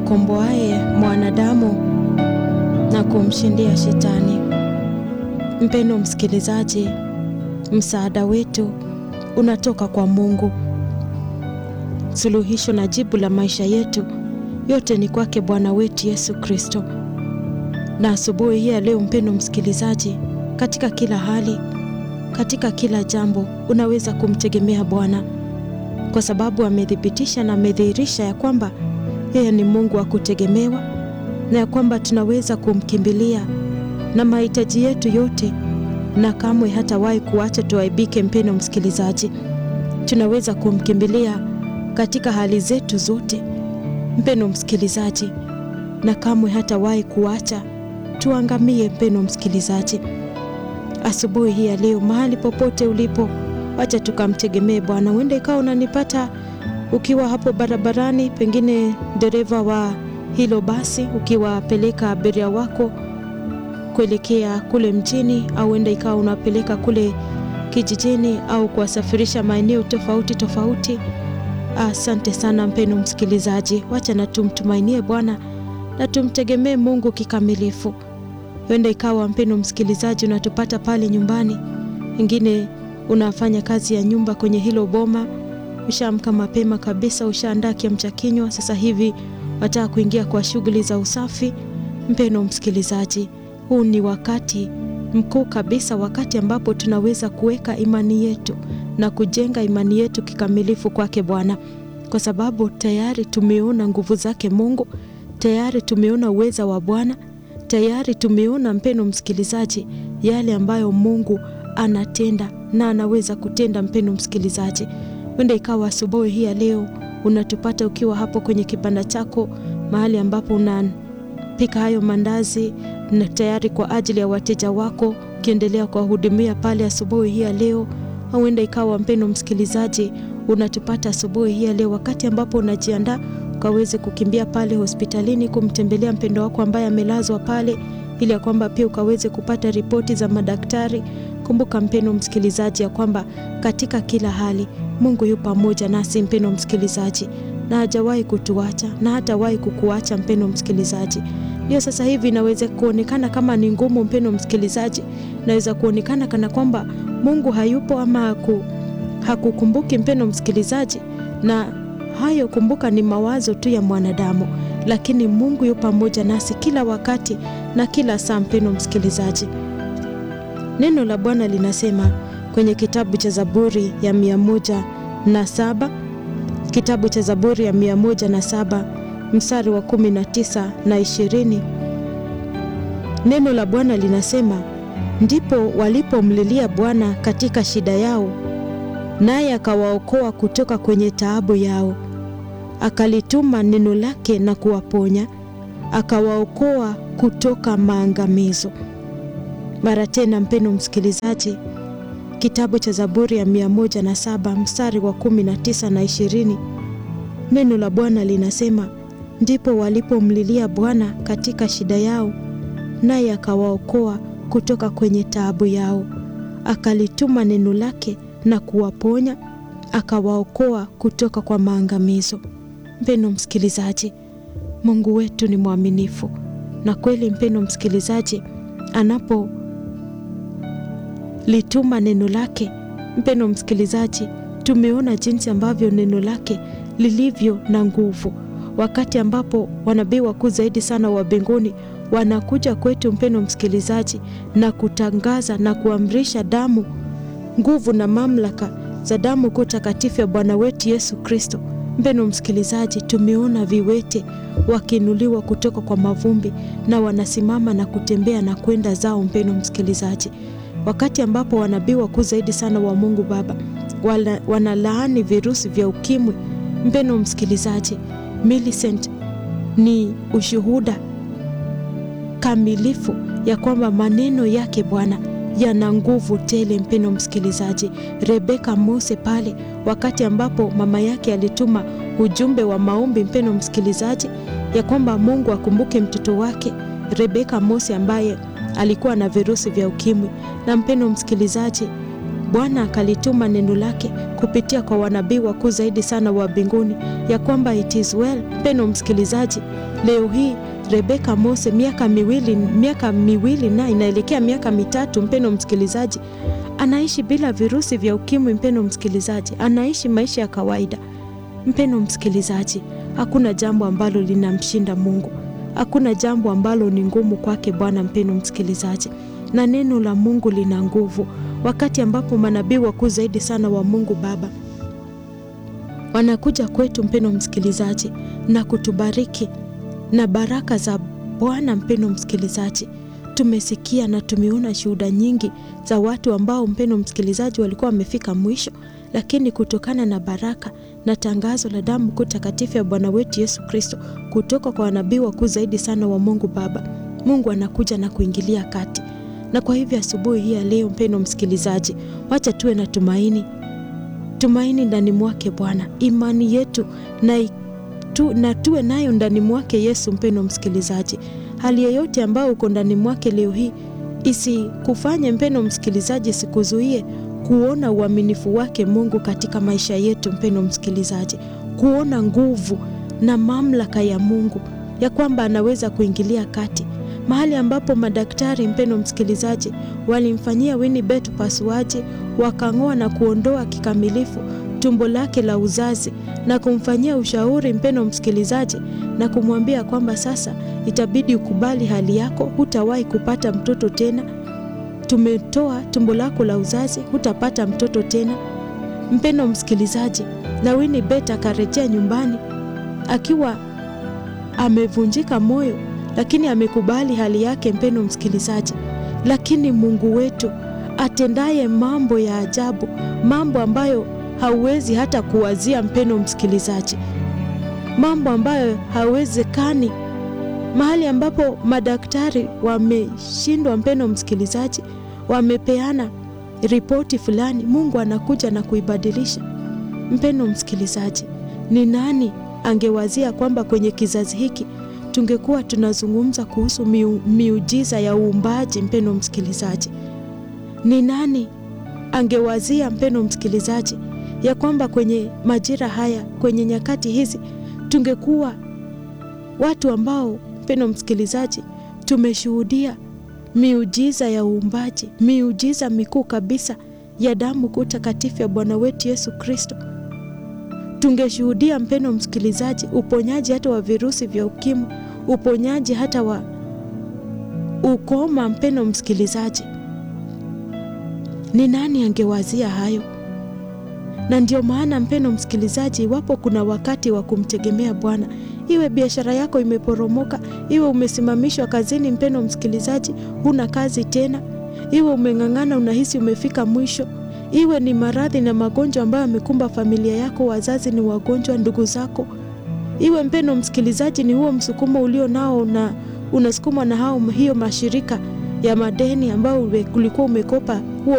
akomboaye mwanadamu na kumshindia Shetani. Mpendo msikilizaji, msaada wetu unatoka kwa Mungu. Suluhisho na jibu la maisha yetu yote ni kwake Bwana wetu Yesu Kristo. Na asubuhi hii ya leo, mpendo msikilizaji, katika kila hali, katika kila jambo unaweza kumtegemea Bwana kwa sababu amethibitisha na amedhihirisha ya kwamba yeye ni Mungu wa kutegemewa na ya kwamba tunaweza kumkimbilia na mahitaji yetu yote, na kamwe hatawahi kuacha tuaibike. Mpendo msikilizaji, tunaweza kumkimbilia katika hali zetu zote, mpendo msikilizaji, na kamwe hatawahi kuacha tuangamie. Mpendo msikilizaji, asubuhi hii ya leo, mahali popote ulipo, wacha tukamtegemee Bwana. Huenda ikawa unanipata ukiwa hapo barabarani, pengine dereva wa hilo basi, ukiwapeleka abiria wako kuelekea kule mjini, au huenda ikawa unapeleka kule kijijini au kuwasafirisha maeneo tofauti tofauti. Asante sana mpendo msikilizaji, wacha na tumtumainie Bwana na tumtegemee Mungu kikamilifu. Huenda ikawa mpendo msikilizaji, unatupata pale nyumbani, wengine unafanya kazi ya nyumba kwenye hilo boma, ushaamka mapema kabisa, ushaandaa kiamcha kinywa, sasa hivi wataka kuingia kwa shughuli za usafi. Mpendo msikilizaji, huu ni wakati mkuu kabisa, wakati ambapo tunaweza kuweka imani yetu na kujenga imani yetu kikamilifu kwake Bwana, kwa sababu tayari tumeona nguvu zake Mungu, tayari tumeona uweza wa Bwana, tayari tumeona mpendo msikilizaji, yale ambayo Mungu anatenda na anaweza kutenda. Mpendo msikilizaji, wenda ikawa asubuhi hii ya leo unatupata ukiwa hapo kwenye kibanda chako, mahali ambapo unapika hayo mandazi na tayari kwa ajili ya wateja wako, ukiendelea kuwahudumia pale asubuhi hii ya leo au huenda ikawa mpendo msikilizaji, unatupata asubuhi hii ya leo wakati ambapo unajiandaa ukaweze kukimbia pale hospitalini kumtembelea mpendo wako ambaye amelazwa pale, ili ya kwamba pia ukaweze kupata ripoti za madaktari. Kumbuka mpendo msikilizaji, ya kwamba katika kila hali Mungu yu pamoja nasi, mpendo msikilizaji, na hajawahi kutuacha na hatawahi kukuacha, mpendo msikilizaji. Ndio sasa hivi inaweza kuonekana kama ni ngumu, mpendo msikilizaji, inaweza kuonekana kana kwamba Mungu hayupo ama haku, hakukumbuki mpendo msikilizaji, na hayo kumbuka, ni mawazo tu ya mwanadamu, lakini Mungu yu pamoja nasi kila wakati na kila saa. Mpendo msikilizaji, neno la Bwana linasema kwenye kitabu cha Zaburi ya mia moja na saba kitabu cha Zaburi ya mia moja na saba mstari wa kumi na tisa na ishirini neno la Bwana linasema Ndipo walipomlilia Bwana katika shida yao, naye akawaokoa kutoka kwenye taabu yao. Akalituma neno lake na kuwaponya, akawaokoa kutoka maangamizo. Mara tena, mpendo msikilizaji, kitabu cha Zaburi ya mia moja na saba mstari wa kumi na tisa na ishirini neno la Bwana linasema ndipo walipomlilia Bwana katika shida yao, naye akawaokoa kutoka kwenye taabu yao. Akalituma neno lake na kuwaponya, akawaokoa kutoka kwa maangamizo. Mpendo msikilizaji, Mungu wetu ni mwaminifu na kweli. Mpendo msikilizaji, anapolituma neno lake, mpendo msikilizaji, tumeona jinsi ambavyo neno lake lilivyo na nguvu, wakati ambapo wanabii wakuu zaidi sana wa mbinguni wanakuja kwetu mpendo msikilizaji, na kutangaza na kuamrisha damu, nguvu na mamlaka za damu kuu takatifu ya Bwana wetu Yesu Kristo. Mpendo msikilizaji, tumeona viwete wakiinuliwa kutoka kwa mavumbi na wanasimama na kutembea na kwenda zao. Mpendo msikilizaji, wakati ambapo wanabii wakuu zaidi sana wa Mungu Baba wanalaani virusi vya ukimwi. Mpendo msikilizaji, Millicent ni ushuhuda kamilifu ya kwamba maneno yake Bwana yana nguvu tele. Mpendo msikilizaji, Rebeka Mose pale wakati ambapo mama yake alituma ujumbe wa maombi, mpendo msikilizaji, ya kwamba Mungu akumbuke mtoto wake Rebeka Mose ambaye alikuwa na virusi vya ukimwi. Na mpendo msikilizaji, Bwana akalituma neno lake kupitia kwa wanabii wakuu zaidi sana wa mbinguni ya kwamba it is well. Mpendwa msikilizaji, leo hii Rebeka Mose miaka miwili miaka miwili na inaelekea miaka mitatu, mpendwa msikilizaji, anaishi bila virusi vya ukimwi. Mpendwa msikilizaji, anaishi maisha ya kawaida. Mpendwa msikilizaji, hakuna jambo ambalo linamshinda Mungu, hakuna jambo ambalo ni ngumu kwake Bwana. Mpendwa msikilizaji, na neno la Mungu lina nguvu wakati ambapo manabii wakuu zaidi sana wa Mungu Baba wanakuja kwetu, mpendwa msikilizaji, na kutubariki na baraka za Bwana. Mpendwa msikilizaji, tumesikia na tumeona shuhuda nyingi za watu ambao, mpendwa msikilizaji, walikuwa wamefika mwisho, lakini kutokana na baraka na tangazo la damu kuu takatifu ya Bwana wetu Yesu Kristo kutoka kwa wanabii wakuu zaidi sana wa Mungu Baba, Mungu anakuja na kuingilia kati na kwa hivyo asubuhi hii ya leo, mpendwa msikilizaji, wacha tuwe na tumaini, tumaini ndani mwake Bwana, imani yetu na, tu, na tuwe nayo ndani mwake Yesu. Mpendwa msikilizaji, hali yoyote ambayo uko ndani mwake leo hii isikufanye mpendwa msikilizaji, sikuzuie kuona uaminifu wake Mungu katika maisha yetu. Mpendwa msikilizaji, kuona nguvu na mamlaka ya Mungu ya kwamba anaweza kuingilia kati mahali ambapo madaktari mpendwa msikilizaji, walimfanyia Winnie upasuaji, wakang'oa na kuondoa kikamilifu tumbo lake la uzazi na kumfanyia ushauri mpendwa msikilizaji, na kumwambia kwamba sasa itabidi ukubali hali yako, hutawahi kupata mtoto tena. Tumetoa tumbo lako la uzazi, hutapata mtoto tena. Mpendwa msikilizaji, na Winnie akarejea nyumbani akiwa amevunjika moyo lakini amekubali hali yake, mpendwa msikilizaji. Lakini Mungu wetu atendaye mambo ya ajabu, mambo ambayo hauwezi hata kuwazia, mpendwa msikilizaji, mambo ambayo hauwezekani, mahali ambapo madaktari wameshindwa, mpendwa msikilizaji, wamepeana ripoti fulani, Mungu anakuja na kuibadilisha. Mpendwa msikilizaji, ni nani angewazia kwamba kwenye kizazi hiki tungekuwa tunazungumza kuhusu miu, miujiza ya uumbaji. Mpendwa msikilizaji, ni nani angewazia, mpendwa msikilizaji, ya kwamba kwenye majira haya, kwenye nyakati hizi tungekuwa watu ambao, mpendwa msikilizaji, tumeshuhudia miujiza ya uumbaji, miujiza mikuu kabisa ya damu kuu takatifu ya Bwana wetu Yesu Kristo. Tungeshuhudia mpendwa msikilizaji, uponyaji hata wa virusi vya ukimwi, uponyaji hata wa ukoma. Mpendwa msikilizaji, ni nani angewazia hayo? Na ndio maana mpendwa msikilizaji, iwapo kuna wakati wa kumtegemea Bwana, iwe biashara yako imeporomoka, iwe umesimamishwa kazini, mpendwa msikilizaji, huna kazi tena, iwe umeng'ang'ana, unahisi umefika mwisho iwe ni maradhi na magonjwa ambayo yamekumba familia yako, wazazi ni wagonjwa, ndugu zako, iwe mpendwa msikilizaji, ni huo msukumo ulio nao na unasukumwa na hao hiyo mashirika ya madeni ambayo ulikuwa umekopa huo